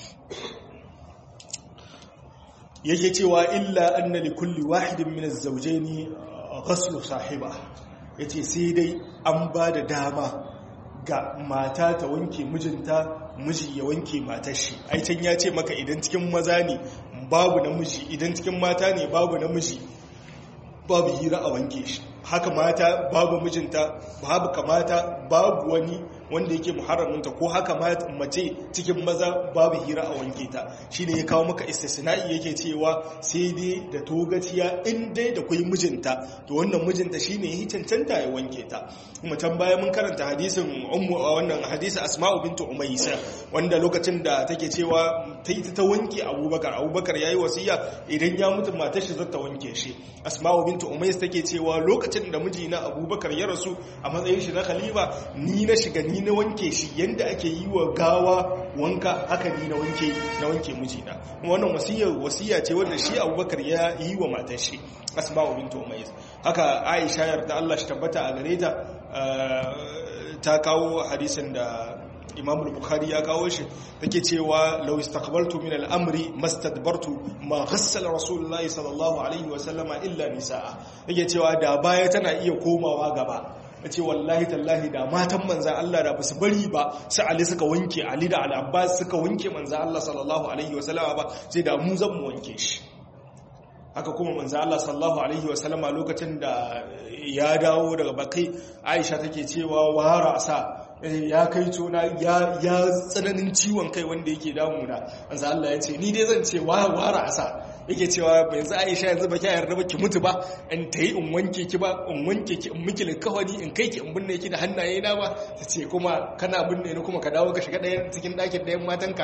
yake cewa illa anna li kulli wahidin min az-zawjayn ghaslu sahiba yace sai dai an ba da dama ga mata ta wanke mijinta miji ya wanke matar shi ai can ya ce maka idan cikin maza ne babu namiji idan cikin mata ne babu namiji babu hira a wanke shi haka mata babu mijinta babu kamata babu wani wanda yake muharraminta ko haka mace cikin maza babu hira a wanke ta shine ya kawo maka istisna'i yake cewa sai dai da togaciya in dai da kai mijinta to wannan mijinta shine yi cancanta ya wanke ta kuma can baya mun karanta hadisin ummu a wannan hadisi asma'u bintu umaysa wanda lokacin da take cewa ta yi ta wanke abubakar abubakar yayi wasiya idan ya mutu matar shi zata wanke shi asma'u bintu umaysa take cewa lokacin da mijina abubakar ya rasu a matsayin shi na khalifa ni na shiga ni na wanke shi yanda ake yi wa gawa wanka haka ni na wanke na wanke mijina wannan wasiya wasiya ce wanda shi abubakar ya yi wa matar shi asma'u bintu umaysa haka aisha yarda Allah shi tabbata a gare ta ta kawo hadisin da imam bukhari ya kawo shi take cewa law istaqbaltu min al-amri mastadbartu ma ghassala rasulullahi sallallahu alaihi wa sallama illa nisaa yake cewa da baya tana iya komawa gaba ce wallahi tallahi da matan manzan Allah da basu bari ba sai Ali suka wanke Ali da Al-Abbas suka wanke manzan Allah sallallahu alaihi wa sallama ba sai da mu zan mu wanke shi haka kuma manzo Allah sallallahu alaihi wasallama lokacin da ya dawo daga bakai Aisha take cewa wara sa ya kai tona ya ya tsananin ciwon kai wanda yake damuna manzo Allah ya ce ni dai zan ce wara sa yake cewa yanzu Aisha yanzu ba kya yarda ba ki mutu ba in tayi in wanke ki ba in wanke ki in miki likawani in kai ki in binne ki da hannaye na ba tace kuma kana binne ni kuma ka dawo ka shiga ɗayan cikin ɗakin ɗayan matanka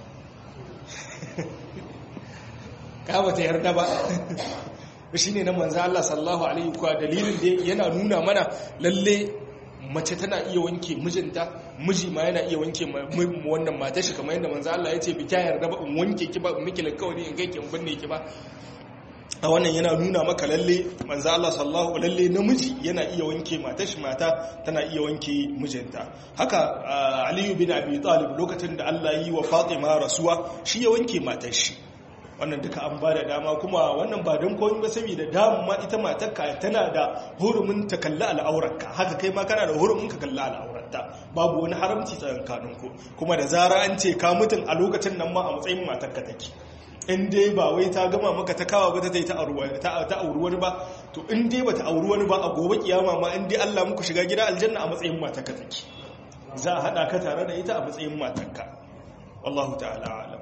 ka ba ta yarda ba shi ne na manzo Allah sallallahu alaihi wa dalilin da yana nuna mana lalle mace tana iya wanke mijinta miji ma yana iya wanke wannan matar shi kamar yadda manzo Allah ya ce bi ta yarda ba in wanke ki ba in miki alƙawari in kai ki in binne ki ba a wannan yana nuna maka lalle manzo Allah sallallahu lalle namiji yana iya wanke matar shi mata tana iya wanke mijinta haka Ali bin Abi Talib lokacin da Allah yi wa Fatima rasuwa shi ya wanke matar shi wannan duka an ba da dama kuma wannan ba don koyi ba saboda damu ma ita matarka tana da hurumin ta kalli al'aurarka haka kai ma kana da hurumin ka kalli al'aurarta babu wani haramci tsakankanin ku kuma da zara an ce ka mutun a lokacin nan ma a matsayin matarka take in dai ba wai ta gama maka ta kawa ba ta ta auri wani ba to in dai ba ta auri wani ba a gobe kiyama ma in dai Allah muku shiga gida aljanna a matsayin matarka take za a haɗa ka tare da ita a matsayin matarka wallahu ta'ala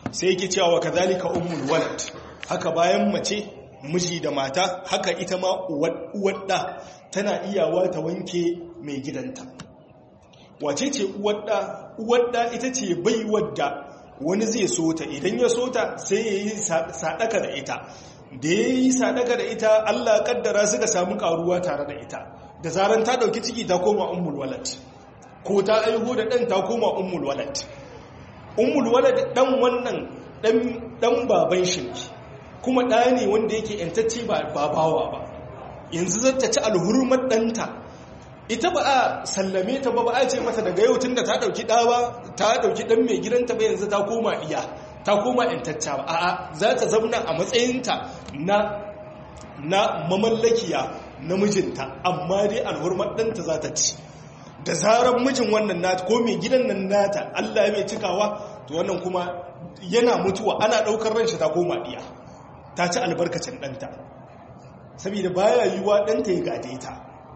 sai yake cewa kadhalika ummul walad haka bayan mace miji da mata haka ita ma uwar da tana iyawa ta wanke mai gidanta wace ce uwar da uwar da ita ce baiwar da wani zai so ta idan ya so ta sai ya yi sadaka da ita da ya yi sadaka da ita Allah kaddara suka samu karuwa tare da ita da zaran ta dauki ciki ta koma ummul walad ko ta aiho da dan ta koma ummul walad ummul walad dan wannan dan dan baban shi kuma da ne wanda yake yantacce ba babawa ba yanzu zata ci alhurmar danta ita ba a sallame ta ba ba a ce mata daga yau tunda ta dauki da ba ta dauki dan mai gidanta ba yanzu ta koma iya ta koma yantacca ba a'a za ta zauna a matsayinta na na mamallakiya na mijinta amma dai alhurmar ɗanta za ta ci da zarar mijin wannan nata ko mai gidan nan nata Allah ya mai cikawa to wannan kuma yana mutuwa ana ɗaukar ranshi ta koma ɗiya ta ci albarkacin ɗanta saboda baya yiwuwa ɗanta ya gade ta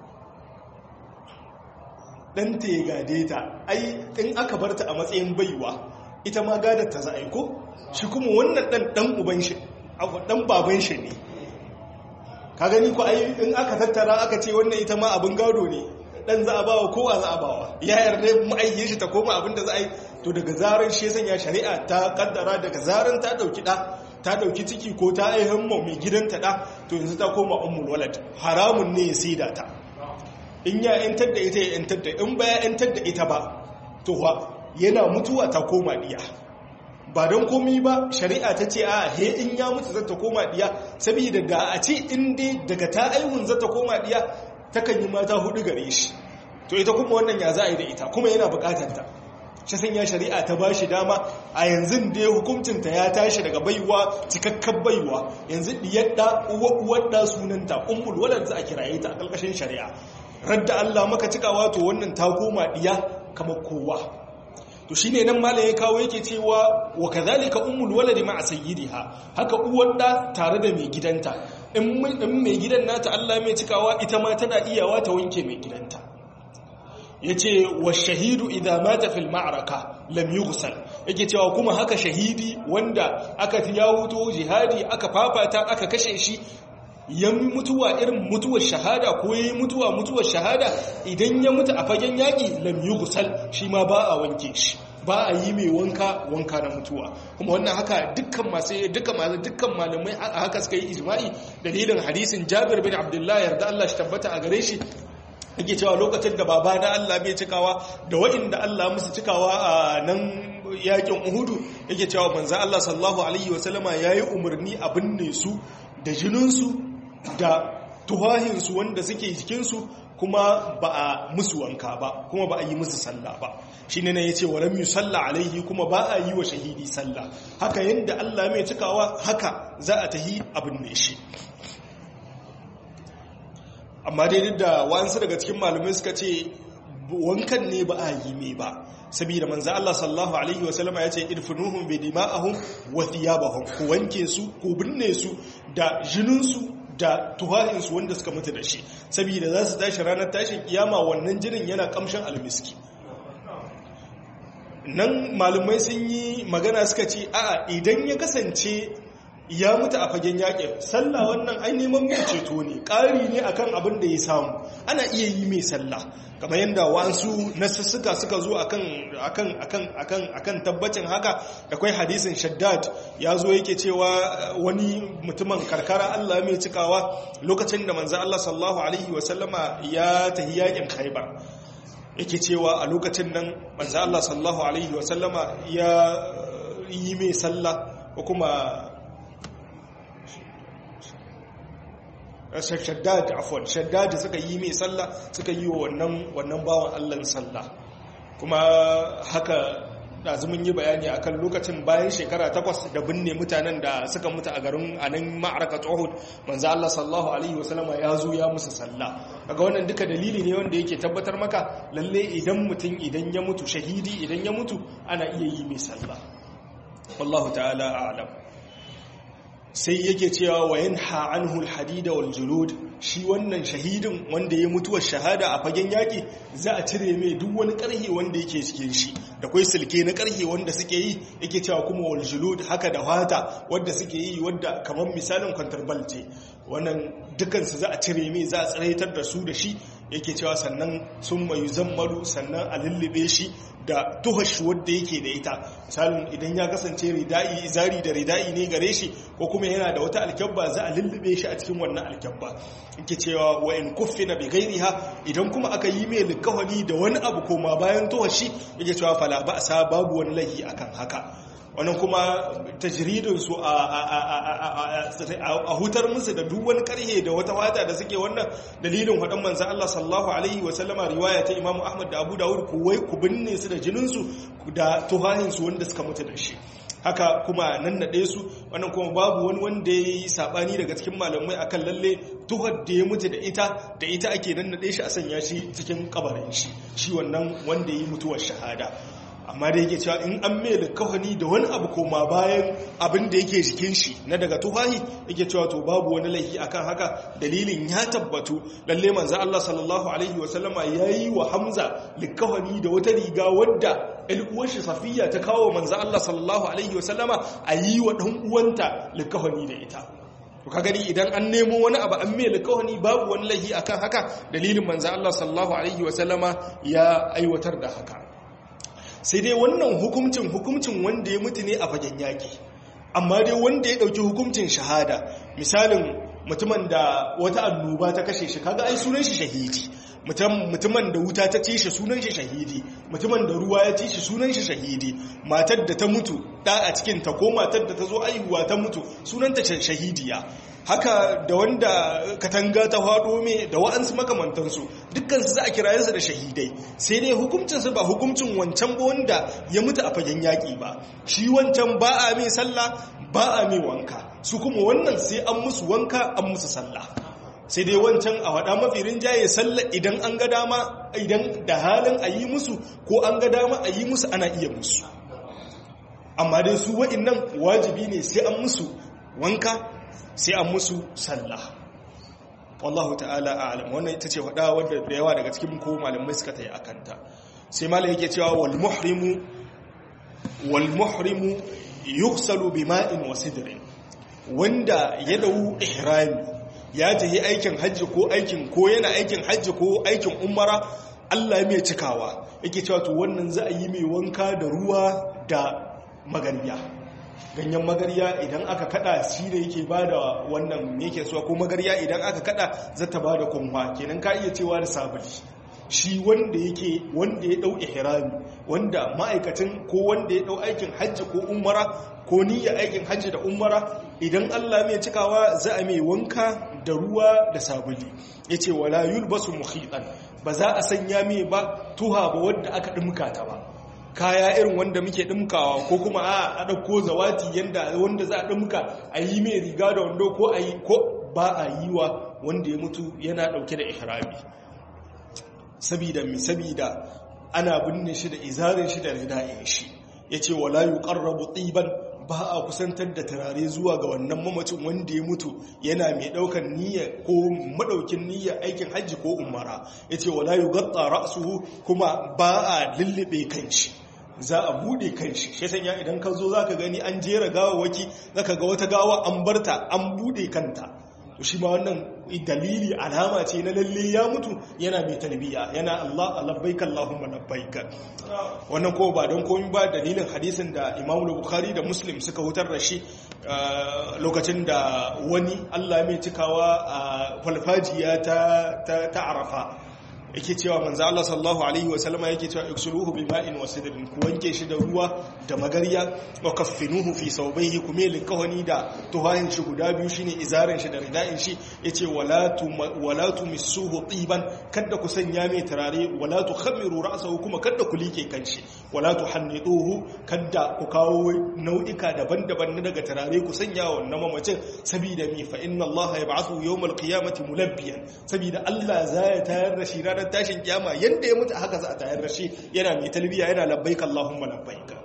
ɗanta ya gade ta ai in aka bar ta a matsayin baiwa ita ma gadar ta za a yi ko shi kuma wannan ɗan ɗan uban shi ɗan baban shi ne ka gani ko ai in aka tattara aka ce wannan ita ma abin gado ne dan za a bawa kowa za a bawa ya yarda ma'ayyin shi ta koma abin da za a yi to daga zaran shi sanya shari'a ta kaddara daga zaran ta dauki da ta dauki ciki ko ta aihin mu mai gidanta da to yanzu ta koma ummul walad haramun ne ya saida ta in ya yantar da ita ya yantar da in ba ya yantar da ita ba to yana mutuwa ta koma diya ba don komi ba shari'a ta ce a he in ya mutu zata koma diya saboda da a ce in dai daga ta aihun zata koma diya takan yi mata hudu gare shi to ita kuma wannan ya za a yi da ita kuma yana bukatar ta shi sanya shari'a ta ba shi dama a yanzu da hukuncinta ya tashi daga baiwa cikakkan baiwa yanzu diyar da uwar da sunanta ummul walad za a kiraye ta a ƙarƙashin shari'a radda Allah maka cikawa to wannan ta koma diya kamar kowa to shine nan malam ya kawo yake cewa wa kadhalika ummul waladi ma'a sayyidiha haka uwar da tare da mai gidanta in mai gidan nata Allah mai cikawa ita ma tana iyawa ta wanke mai gidanta yace wa shahidu idza mata fil ma'raka lam yughsal yake cewa kuma haka shahidi wanda aka ya wuto jihadi aka fafata aka kashe shi ya mutuwa irin mutuwar shahada ko ya mutuwa mutuwar shahada idan ya mutu a fagen yaƙi lam yi gusal shi ma ba a wanke shi ba a yi mai wanka wanka na mutuwa kuma wannan haka dukkan masu dukkan masu dukkan malamai a haka suka yi ijma'i dalilin hadisin Jabir bin Abdullah yarda Allah shi tabbata a gare shi yake cewa lokacin da baba na Allah bai cikawa da waɗanda Allah musu cikawa a nan yakin Uhudu yake cewa manzo Allah sallallahu alaihi wasallama yayi umarni a binne su da jininsu da tuhahinsu wanda suke jikinsu kuma ba a musu wanka ba kuma ba a yi musu sallah ba shi ne na ya ce walam yi sallah alaihi kuma ba a yi wa shahidi sallah haka yadda allah mai cikawa haka za a tahi abin ne shi amma dai duk da wa'ansu daga cikin malamai suka ce wankan ne ba a yi mai ba saboda manzo Allah sallallahu alaihi wasallama yace irfinuhum bi dima'ahum wa thiyabahum ku wanke su ku binne su da jinin su da tuhahin su wanda suka mutu da shi saboda za su tashi ranar tashin kiyama wannan jinin yana kamshin almiski nan malumai sun yi magana suka ce a'a idan ya kasance ya mutu a fagen yakin sallah wannan ai neman mai ceto ne ƙari ne akan abin da ya samu ana iya yi mai sallah kamar yadda wasu nasussuka suka zo akan akan akan akan akan tabbacin haka akwai hadisin shaddad ya zo yake cewa wani mutumin karkara Allah mai cikawa lokacin da manzo Allah sallallahu alaihi wasallama ya tahi yakin Khaibar yake cewa a lokacin nan manzo Allah sallallahu alaihi wasallama ya yi mai sallah ko kuma shaddad afwan shaddad suka yi mai sallah suka yi wa wannan wannan bawan Allah sallah kuma haka dazumin yi bayani akan lokacin bayan shekara takwas da binne mutanen da suka mutu a garin anan ma'arakat Uhud manzo Allah sallallahu alaihi wasallam ya zo ya musu sallah kaga wannan duka dalili ne wanda yake tabbatar maka lalle idan mutum idan ya mutu shahidi idan ya mutu ana iya yi mai sallah wallahu ta'ala a'lam sai yake cewa wa yanha anhu alhadida wal julud shi wannan shahidin wanda ya mutuwar shahada a fagen yaki za a cire mai duk wani karhe wanda yake cikin shi da kai silke na karhe wanda suke yi yake cewa kuma wal julud haka da wata wanda suke yi wanda kamar misalin kwantar ce wannan dukansu za a cire mai za a tsiraitar da su da shi yake cewa sannan sun mayu zammaru sannan a lullube shi da tuhashi wadda yake da ita misalin idan ya kasance rida'i izari da rida'i ne gare shi ko kuma yana da wata alkyabba za a lullube shi a cikin wannan alkyabba yake cewa wa in kuffina bi ghairiha idan kuma aka yi mai likawani da wani abu koma bayan tuhashi yake cewa fala ba sa babu wani lahi akan haka wannan kuma tajridinsu a hutar musu da duk wani karhe da wata wata da suke wannan dalilin wadan manzan Allah sallallahu alaihi wasallama riwaya ta Imam Ahmad da Abu Dawud ku wai ku binne su da jininsu da tuhahinsu wanda suka mutu da shi haka kuma nan naɗe su wannan kuma babu wani wanda ya yi saɓani daga cikin malamai akan lalle tuhar da ya mutu da ita da ita ake nan naɗe shi a sanya shi cikin kabarin shi shi wannan wanda ya yi mutuwar shahada amma da yake cewa in an mai likawani da wani abu koma bayan abin da yake jikin shi na daga tufahi yake cewa to babu wani laifi akan haka dalilin ya tabbatu lalle manzo Allah sallallahu alaihi wasallama yayi wa Hamza likawani da wata riga wadda uwar shi Safiya ta kawo manzo Allah sallallahu alaihi wasallama ayi wa dan uwanta likawani da ita to ka gani idan an nemo wani abu an mai likawani babu wani laifi akan haka dalilin manzo Allah sallallahu alaihi wasallama ya aiwatar da haka sai dai wannan hukuncin hukuncin wanda ya mutu ne a fagen yaƙi amma dai wanda ya ɗauki hukuncin shahada misalin mutumin da wata annoba ta kashe shi kaga ai sunan shi shahidi mutumin da wuta ta ci shi sunan shi shahidi mutumin da ruwa ya ci shi sunan shi shahidi matar da ta mutu da a cikin ta ko matar da ta zo aihuwa ta mutu sunanta shahidiya haka da wanda katanga ta faɗo me da wa'ansu makamantansu dukkansu za a kira yansu da shahidai sai dai hukuncinsu ba hukuncin wancan ba wanda ya mutu a fagen yaƙi ba shi wancan ba a mai sallah ba a mai wanka su kuma wannan sai an musu wanka an musu sallah sai dai wancan a waɗa mafi rinjaye sallah idan an ga dama idan da halin a yi musu ko an ga dama a yi musu ana iya musu amma dai su wa'innan wajibi ne sai an musu wanka sai an musu sallah wallahu ta'ala a'lam wannan ita ce wada wadda da yawa daga cikin ko malamai suka tayi akanta sai malai yake cewa wal muhrimu wal muhrimu yughsalu bima'in wa sidrin wanda ya dau ihrami ya tafi aikin hajji ko aikin ko yana aikin hajji ko aikin umara Allah ya mai cikawa yake cewa to wannan za a yi mai wanka da ruwa da magariya ganyen magarya idan aka kada shi ne yake bada wannan yake so ko magarya idan aka kada zata bada kunwa kenan ka iya cewa da sabuli shi wanda yake wanda ya dau ihrami wanda ma'aikacin ko wanda ya dau aikin hajji ko umara ko niyya aikin hajji da umara idan Allah mai cikawa za a mai wanka da ruwa da sabuli yace wala yulbasu mukhitan ba za a sanya mai ba tuha ba wanda aka dimka ta ba kaya irin wanda muke dimkawa ko kuma a ɗauko zawati yanda wanda za a dimka a yi mai riga da wando ko a yi ko ba a yi wa wanda ya mutu yana ɗauke da ihrami sabida mi sabida ana binne shi da izarin shi da rida'in shi yace wala yuqarrabu tiban ba a kusantar da turare zuwa ga wannan mamacin wanda ya mutu yana mai daukan niyya ko madaukin niyya aikin hajji ko umara yace wala yugatta ra'suhu kuma ba a lullube kanshi za a bude kanshi shi sanya idan ka zo zaka gani an jera gawawaki zaka ga wata gawa an barta an bude kanta to shi ma wannan dalili alama ce na lalle ya mutu yana mai talbiya yana Allah labbaik Allahumma labbaik wannan ko ba don komai ba dalilin hadisin da Imam Bukhari da Muslim suka hutar da shi lokacin da wani Allah mai cikawa a falfajiya ta ta Arafa yake cewa manzo Allah sallallahu alaihi wa sallama yake cewa iksuluhu bi ma'in wa sidrin ku wanke shi da ruwa da magarya wa kaffinuhu fi sawbayhi kuma likawani da tuhayin shi guda biyu shine izarin shi da rida'in shi yace wala tu wala tumissuhu tiban kada ku sanya mai turare wala tukhamiru ra'sahu kuma kada ku like kanshi wala tuhanniduhu kada ku kawo nau'ika daban-daban na daga turare ku sanya wannan mamacin saboda mi fa inna Allah yab'athu yawmal qiyamati mulabbiyan saboda Allah zai tayar da shi ranar tashin kiyama yadda ya mutu haka za a tayar da shi yana mai talbiya yana labbaik Allahumma labbaik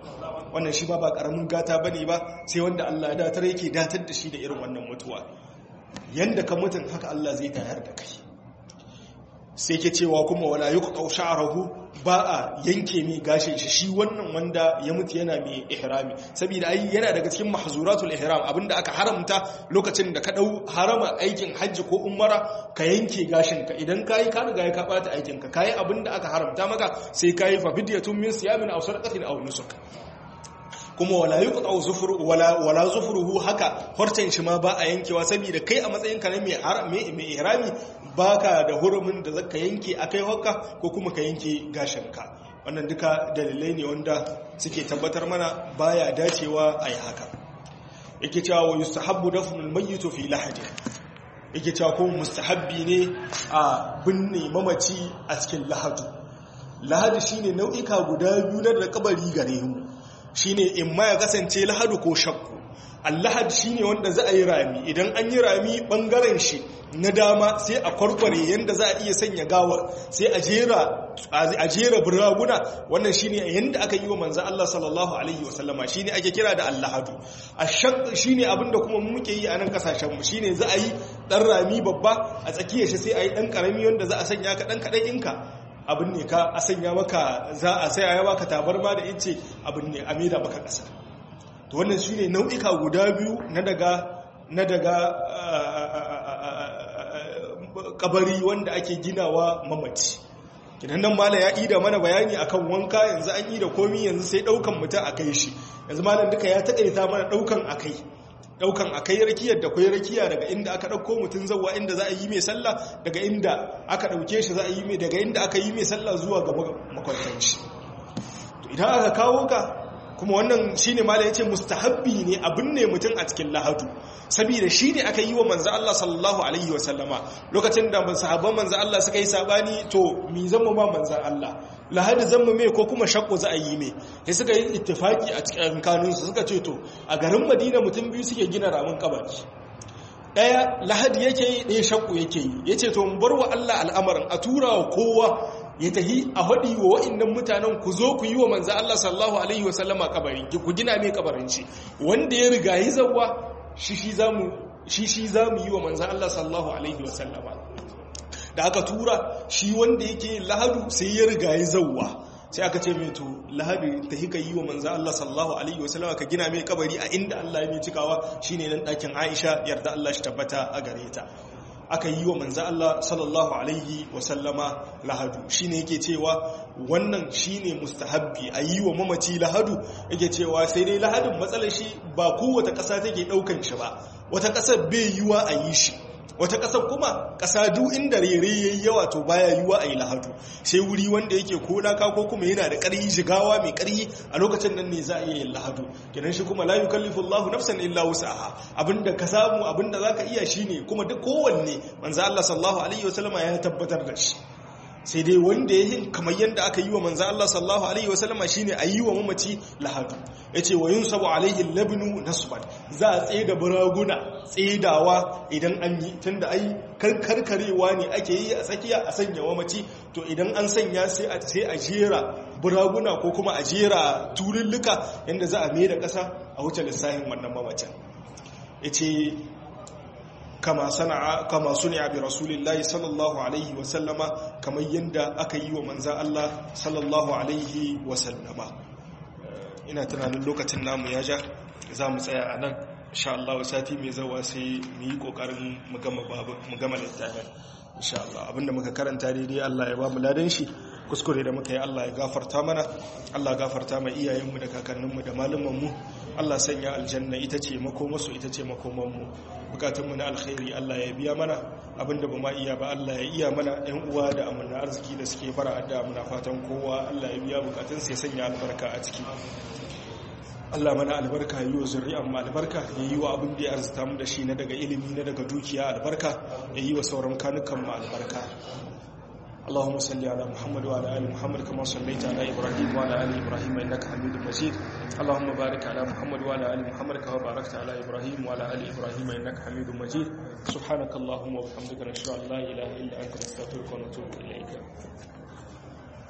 wannan shi ba ba karamin gata bane ba sai wanda Allah ya datar yake datar da shi da irin wannan mutuwa yanda ka mutun haka Allah zai tayar da kai sai ke cewa kuma wala yuqta sha'ruhu ba a yanke mai gashin shi shi wannan wanda ya mutu yana mai ihrami saboda ai yana daga cikin mahzuratul ihram abinda aka haramta lokacin da ka dau harama aikin hajji ko umara ka yanke gashin ka idan kai ka riga ka bata aikin ka kai abinda aka haramta maka sai kai fa fidyatun min siyamin aw sadaqatin aw nusuk kuma wala yuqta zufru wala wala zufruhu haka horcen shi ma ba a yankewa saboda kai a matsayin ka ne mai mai ihrami baka da hurumin da zaka yanke akai hokka ko kuma ka yanke gashin ka wannan duka dalilai ne wanda suke tabbatar mana baya dacewa ayi haka yake cewa wa yustahabbu dafnul mayyit fi lahadi yake cewa ko mustahabbi ne a binne mamaci a cikin lahadu lahadi shine nau'ika guda biyu na da kabari gare mu shine in ma ya kasance lahadu ko shakku allahad shine wanda za a yi rami idan an yi rami bangaren shi na dama sai a kwarkware yanda za a iya sanya gawar sai a jera a jera buraguna wannan shine yanda aka yi wa manzo Allah sallallahu alaihi wasallama shine ake kira da allahadu ashaq shine abinda kuma muke yi a nan kasashen mu shine za a yi dan rami babba a tsakiyar shi sai a yi dan karami wanda za a sanya ka dan kadan inka abin ne ka a sanya maka za a sai a yaba ka tabarma da ince abin ne a maida maka ƙasa to wannan shi ne nau'ika guda biyu na daga na daga kabari wanda ake ginawa mamaci kidan nan malam ya ida mana bayani akan wanka yanzu an yi da komi yanzu sai daukan mutum a kai shi yanzu malam duka ya takaita mana daukan akai daukan akai rakiyar da kwai rakiya daga inda aka dauko mutum zawa inda za a yi mai sallah daga inda aka dauke shi za a yi mai daga inda aka yi mai sallah zuwa ga makwantan shi to idan aka kawo ka kuma wannan shine mala yace mustahabbi ne abin ne mutum a cikin lahadu saboda shine aka yi wa manzo Allah sallallahu alaihi wasallama lokacin da sahabban manzo Allah suka yi sabani to mi zama ma manzo Allah lahadi zama mai ko kuma shakku za a yi mai sai suka yi ittifaki a cikin kanunsu suka ce to a garin Madina mutum biyu suke gina ramin kabari daya lahadi yake yi ɗaya shakku yake yi yace to mu bar wa Allah al'amarin a tura wa kowa ya tahi a haɗi wa wa'innan mutanen ku zo ku yi wa manza Allah sallahu Alaihi wasallama kabarin ku gina mai kabarin shi wanda ya riga yi zauwa shi shi za mu yi wa manza Allah sallahu Alaihi wasallama da aka tura shi wanda yake lahadu sai ya riga yi zauwa sai aka ce mai to lahadu ta hika yi wa manza Allah sallahu Alaihi wasallama ka gina mai kabari a inda Allah ya mai cikawa shi ne nan ɗakin Aisha yarda Allah shi tabbata a gare ta aka yi wa manzo Allah sallallahu alaihi wasallama lahadu shine yake cewa wannan shine mustahabbi a yi wa mamaci lahadu yake cewa sai dai lahadin matsalar shi ba kowace ƙasa take ɗaukan shi ba wata ƙasar bai yiwa a yi shi wata ƙasar kuma ƙasa duk inda rere yayi yawa to baya yiwa a yi lahadu sai wuri wanda yake ko laka ko kuma yana da ƙarfi shigawa mai ƙarfi a lokacin nan ne za a iya yin lahadu kidan shi kuma la yukallifu Allahu nafsan illa wus'aha abinda ka samu abinda zaka iya shine kuma duk kowanne manzo Allah sallallahu alaihi wasallama ya tabbatar da shi sai dai wanda ya yi kamar yadda aka yi wa manzo Allah sallallahu alaihi wasallama shine a yi wa mamaci lahadu yace wa yunsabu alaihi labnu nasban za a tsaye da buraguna tsedawa idan an yi tunda ai karkarewa ne ake yi a tsakiya a sanya mamaci to idan an sanya sai a sai a jera buraguna ko kuma a jera turulluka yanda za a mai da kasa a wuce lissahin wannan mamacin yace kama sana'a kama suni'a bi rasulillahi sallallahu alaihi wa sallama kamar yanda aka yi wa manzan Allah sallallahu alaihi wa sallama ina tunanin lokacin namu ya ja za mu tsaya a nan insha Allah sati mai zawa sai mu yi kokarin mu gama babu mu gama littafin insha Allah abinda muka karanta daidai Allah ya ba mu ladan shi kuskure da muka yi Allah ya gafarta mana Allah gafarta mai iyayenmu da kakanninmu da malumanmu Allah sanya aljanna ita ce makomasu ita ce makomanmu bukatunmu na alkhairi Allah ya biya mana abinda ba ma iya ba Allah ya iya mana ɗan uwa da amanna arziki da suke fara adda muna fatan kowa Allah ya biya bukatun sai sanya albarka a ciki Allah mana albarka yi wa zuri'an ma albarka ya yi wa abin da ya arzita mu da shi na daga ilimi na daga dukiya albarka ya yi wa sauran kanukan mu albarka اللهم صل على محمد وعلى ال محمد كما صليت على ابراهيم وعلى ال ابراهيم انك حميد مجيد اللهم بارك على محمد وعلى ال محمد كما باركت على ابراهيم وعلى ال ابراهيم انك حميد مجيد سبحانك اللهم وبحمدك نشهد ان لا اله الا انت نستغفرك ونتوب اليك